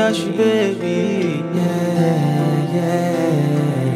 dash, baby. Yeah, yeah.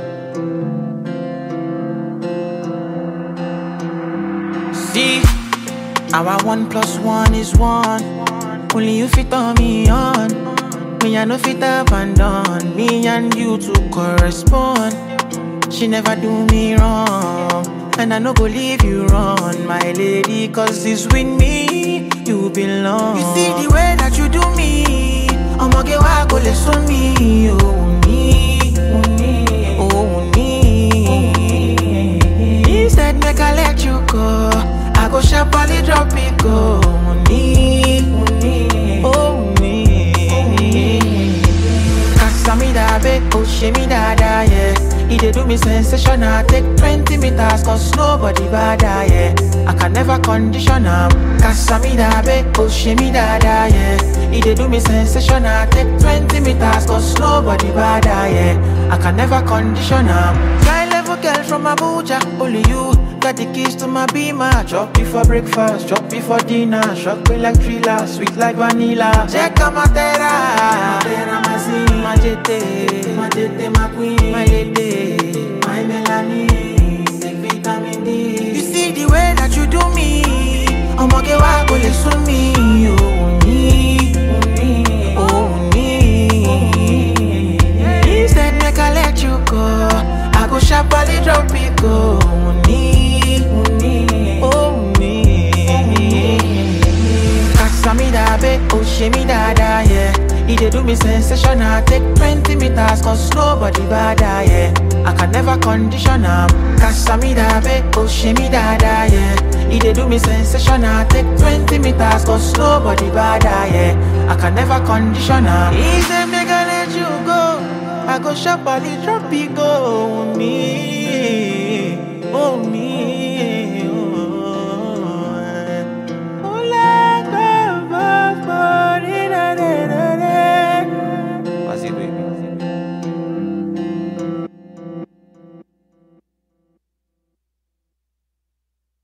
See, our one plus one is one. Only you fit on me on. Me, I no fit abandon. Me and you to correspond. She never do me wrong. And I no go leave you wrong, my lady. Cause it's with me you belong. You see the way that you do me. I'ma get why go listen me. Oh, me. Oh, me. Instead, make I let you go. I go sharply drop it go. Money, oh me. Casamida, babe, oh shimmy dada, yeah. He dey do me sensational. Take 20 meters, cause nobody bada, yeah. I can never condition am. Casamida, babe, oh shimmy dada, yeah. He dey do me sensational. Take 20 meters, cause nobody bada, yeah. I can never condition am. High level girl from Abuja, only you. Got the keys to my beamer. Chop before breakfast, chop before dinner. Shock me like thriller, sweet like vanilla. Check out my terra. Terra, my sin, my jete. My jete, my queen. My lady, my melanin. Take vitamin D. You see the way that you do me. I'ma get why go listen me. Oh, me. Oh, me. Instead, make I let you go. I go sharply drop it go. Money, oh me. Casamida, babe, oh shimmy dada, yeah. He dey do me sensational. Take 20 meters, cause nobody bada, yeah. I can never condition am. Casamida, babe, oh shimmy dada, yeah. He dey do me sensational. Take 20 meters, cause nobody bada, yeah. I can never condition am. He say make I let you go. I go sharply drop it go. Me.